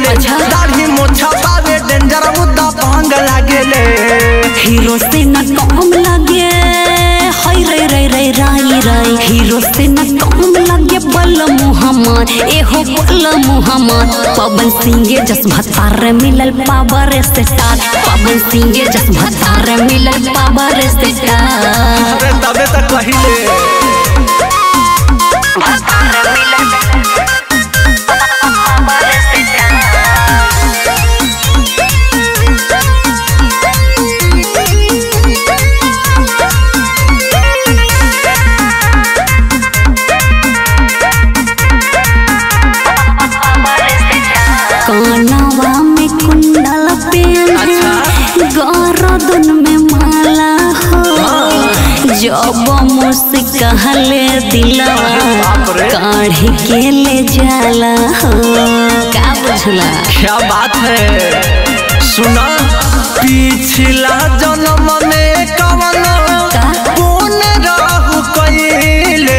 लागेले अच्छा। दाढ़ी मोछा पावे डेंजर मुद्दा भांग लागेले हीरो से न कम लगे हाय रे रे रे राई राई हीरो से न कम लगे बल मुहम्मद एहो बल मुहम्मद पवन सिंह जस भतार मिलल पावर स्टार पवन सिंह जस भतार मिलल पावर स्टार अरे तबे तक कहिले भतार मिलल पावर कानवा में कुंडल पेन गरदन में माला हो जब मुझसे कहले दिलवा बाप रे। काढ़ के ले जाला हो का बुझला क्या बात है सुना पिछला जन्म में कवन का? कौन रहु कइले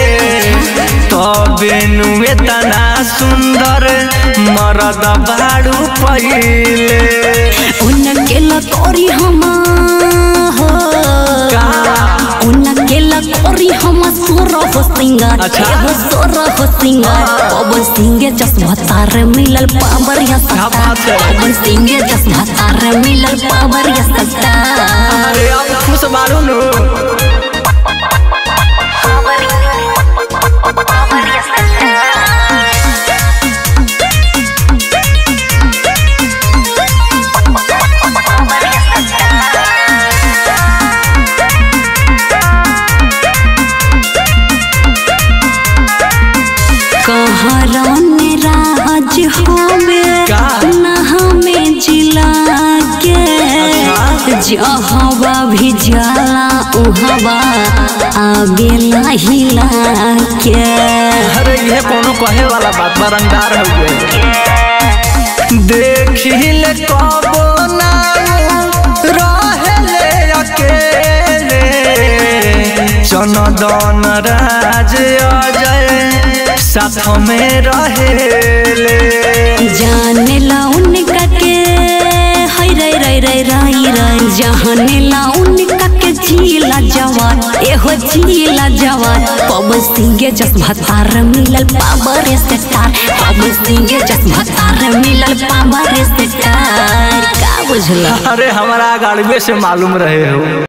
तबे नु इतना सुंदर मरद बाड़ू पहिले उनके लकोरी हम हो का? उनके लकोरी हम सोर हो सिंगार अच्छा। एहो सोर हो सिंगार पवन सिंह जस भतार मिलल पावर या क्या बात है? पवन सिंह जस भतार मिलल पावर या सत्तार अरे अब खुश बारू नु कहरन राज होवे का? न हमें जिला के जहवा भी जाला उहवा आवेला हिला के अरे ये कोनो कहे वाला बात बरंगार हुए देखिले कबो ना रहेले अकेले चनदन राज अजय साथ में रहेले जाने ला उनका के हाय रे रे रे राई राई जाने ला उनका के जीला जवान एहो जीला जवान पवन सिंह जस भतार मिलल पावर स्टार पवन सिंह जस भतार मिलल पावर स्टार का बुझला अरे हमारा गाड़िए से मालूम रहे हो